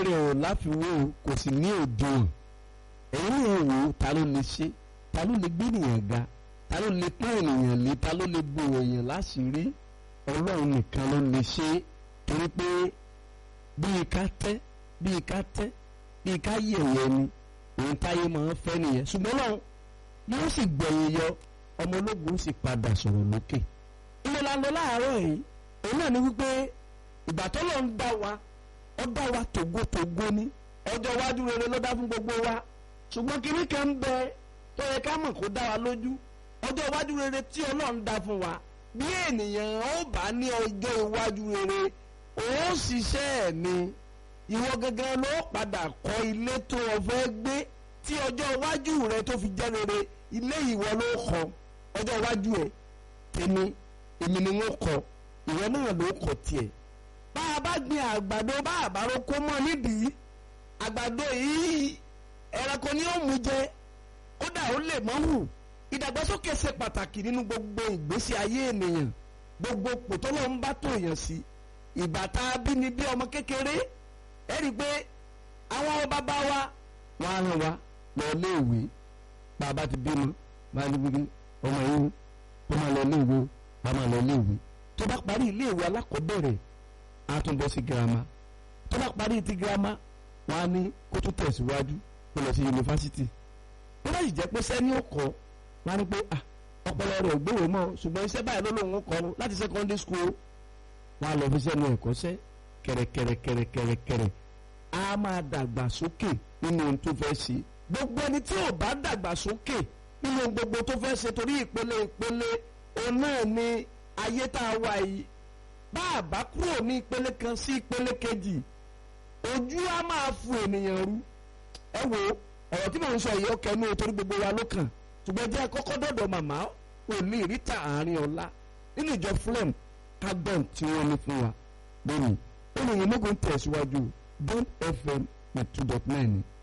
rẹ̀ ò láfiwé o kò sì ní òdiwọ̀n ẹ̀yin náà wò ó ta ló lè ṣe ta ló lè gbé ènìyàn ga ta ló lè pín ènìyàn lé ta ló lè bo èèyàn láṣìírí ọlọ́run nìkan ló lè ṣe é torí pé bíi ká tẹ́ bíi ká tẹ́ bíi ká yẹ̀yẹ́ ni òun táyé máa ń fẹ́ nìyẹn ṣùgbọ́n náà yóò sì gbẹ̀yìn yọ ọmọ ológun sì padà sọ̀rọ̀ lókè ilé la lọ láàárọ̀ yìí òun náà ni wípé ìgbà tó lọ ń dá wa ó dá wa tògótògó ní ọjọ́ iwájú rere ló dá fún gbogbo wa ṣùgbọ́n kinní kan ń bẹ tó yẹ ká mọ̀ kó dá wa lójú ọjọ́ iwájú rere tí ọlọ́run dá fún wa bí ènìyàn ó bá ní ọjọ́ iwájú rere ó ṣiṣẹ́ ẹ̀ ni ìwọ gangan ló padà kọ́ ilé tó o fẹ́ gbé tí ọjọ́ iwájú rẹ tó fi jẹ́ rere ilé ìwọ ló kọ́ ọjọ́ iwájú ẹ̀ tèmi èmi ni wọ́n kọ́ ìwọ náà ló kọ́ tiẹ̀ bá a bá gbin àgbàdo bá a bá roko mọ́ nídìí àgbàdo yìí ẹranko ni ó mú jẹ kódà ó lè mọ́ hù ìdàgbàsókè ṣe pàtàkì nínú gbogbo ìgbésí ayé ènìyàn gbogbo pòtọ́lọ́ ń bá tó yàn sí ìbàtà abínibí ọmọ kékeré ẹ rí i pé àwọn bàbá wa wọn á ràn wá lọ léèwé bàbá ti bímọ máa ní gbígbé ọmọ yìí ó máa lọ léèwé ó máa lọ léèwé tó bá parí iléèwé alákọ̀ọ́bẹ̀rẹ̀ á tún bọ́ sí girama tó bá parí ti girama wọn á ní kó tún tẹ̀síwájú kó lọ sí yunifásitì ó bá sì jẹ́ pé sẹ́ni ó kọ́ wọn á ní pé ọpọlọ rẹ̀ ò gbówó mọ́ ṣùgbọ́n iṣẹ́ báyìí ló lóun kọ́ láti secondary school wọn á lọ fi sẹ́nu ẹ̀kọ́ṣẹ́ kẹ̀rẹ̀kẹ̀rẹ̀kẹ̀rẹ̀kẹ̀rẹ̀ á máa dàgbà sókè nínú ohun tó fẹ́ ṣe gbogbo ẹni tí ò bá dàgbà sókè nínú ohun gbogbo tó fẹ́ ṣe torí ìpele ìpele òun náà ni ayé tá a wà yìí bá a bá kúrò ní ìpele kan sí ìpele kejì ojú á máa fún ènìyàn rú ẹ wo ọ̀rọ̀ tí mò ń sọ yìí ó kẹnu torí gbogbo wa ló kàn ṣùgbọ́n jẹ́ kọ́kọ́ dọ̀dọ̀ màmá ò ní ìríta àárín ọ̀la nínú ìjọ flem kágbọ́n tí wọ́n ní fún wa lónìí olùyìn mọ́gàn tẹ̀síwájú don fm ní two dot nine